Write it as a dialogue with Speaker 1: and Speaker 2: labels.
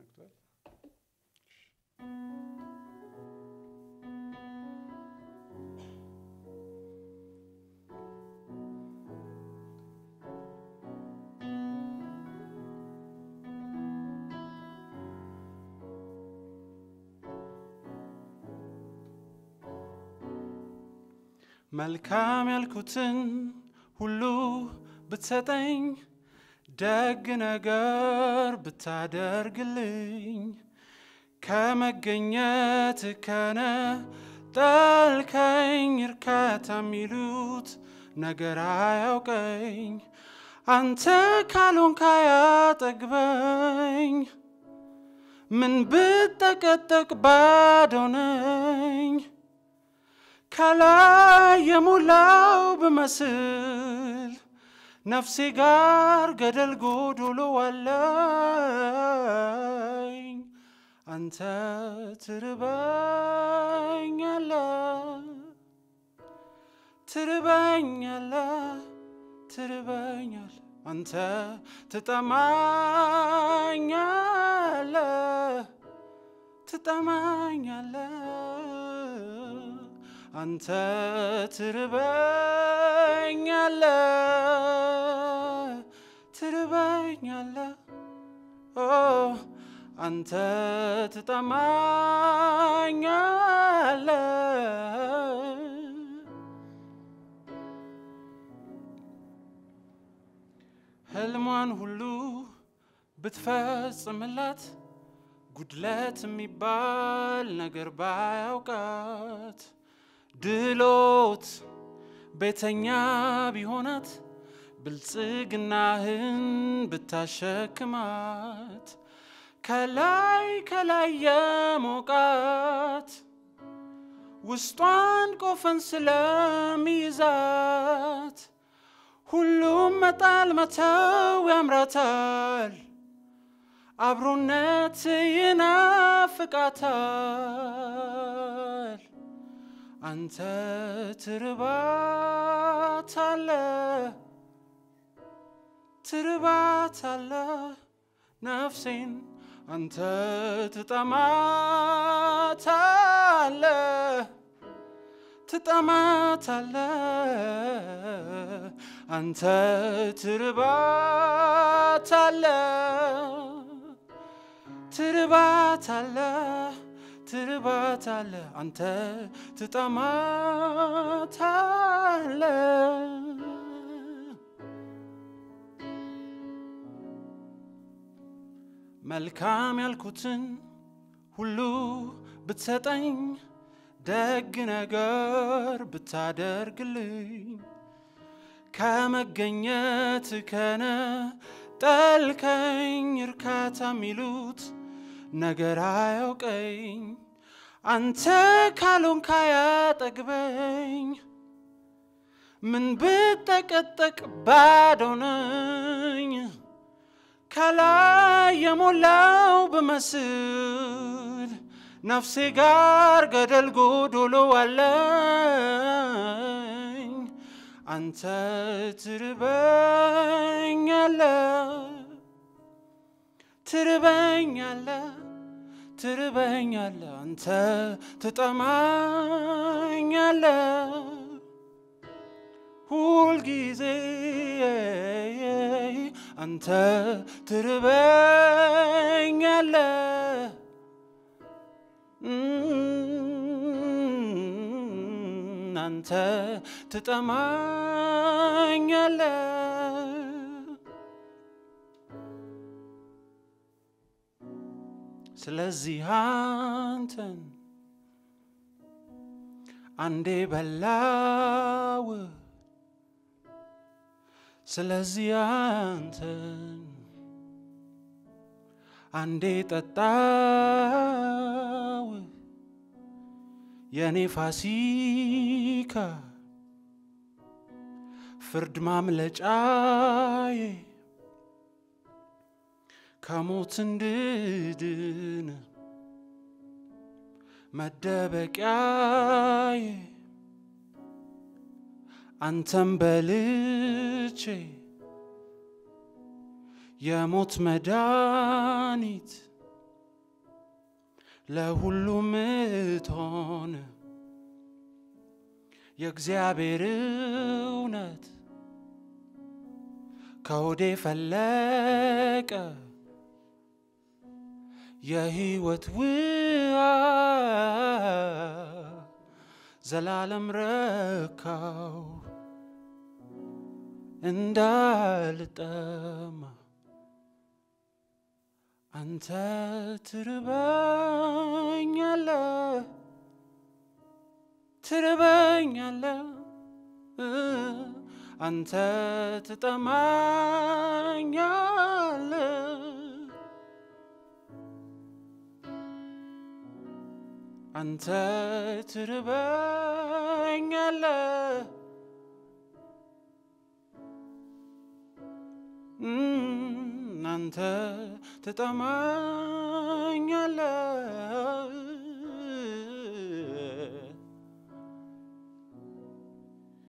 Speaker 1: ነግቷል። መልካም ያልኩትን ሁሉ ብትሰጠኝ ደግ ነገር ብታደርግልኝ ከመገኘት ከነ ጠልከኝ እርካታ የሚሉት ነገር አያውቀኝ አንተ ካልሆንክ አያጠግበኝ ምን ብጠቀጠቅ ባዶ ነኝ ከላይ የሞላው ብመስል ነፍሴ ጋር ገደል ጎዶሎ አለኝ አንተ ትርበኛለ ትርበኛለ ትርበኛለ አንተ ትጠማኛለ ትጠማኛለ አንተ ትርበኛለ ትርበኛለ ኦ አንተ ትጠማኛለ ህልሟን ሁሉ ብትፈጽምላት ጉድለት የሚባል ነገር ባያውቃት ድሎት ቤተኛ ቢሆናት ብልጽግናህን ብታሸክማት ከላይ ከላይ የሞቃት ውስጧን ቆፈን ስለሚይዛት ሁሉም መጣል መተው ያምራታል አብሮነት ይናፍቃታል አንተ ትርባታለ ትርባታለ ነፍሴን አንተ ትጠማታለ ትጠማታለ አንተ ትርባታለ ትርባታለ ትርባታለ አንተ ትጠማታለ መልካም ያልኩትን ሁሉ ብትሰጠኝ ደግ ነገር ብታደርግልኝ ከመገኘት ከነ ጠልከኝ እርካታ የሚሉት ነገር አያውቀኝ አንተ ካልሆንክ አያጠግበኝ ምን ብጠቀጠቅ ባዶ ነኝ ከላይ የሞላው ብመስል ነፍሴ ጋር ገደል ጎዶሎ አለኝ አንተ ትርበኛለ ትርበኛለ ትርበኛለ አንተ ትጠማኛለ ሁልጊዜ አንተ ትርበኛለ አንተ ትጠማኛለ ስለዚህ አንተን አንዴ በላው ስለዚህ አንተን አንዴ ጠጣው የኔ ፋሲካ ፍርድ ማምለጫዬ ከሞት እንድድን መደበቂያዬ አንተም በልቼ የሞት መድኃኒት ለሁሉም እቶን የእግዚአብሔር እውነት ከሆዴ ፈለቀ የሕይወት ውሃ ዘላለም ረካው እንዳልጠማ አንተ ትርበኛለ ትርበኛለ አንተ ትጠማኛለ አንተ ትርበኛለ አንተ ትጠማኛለ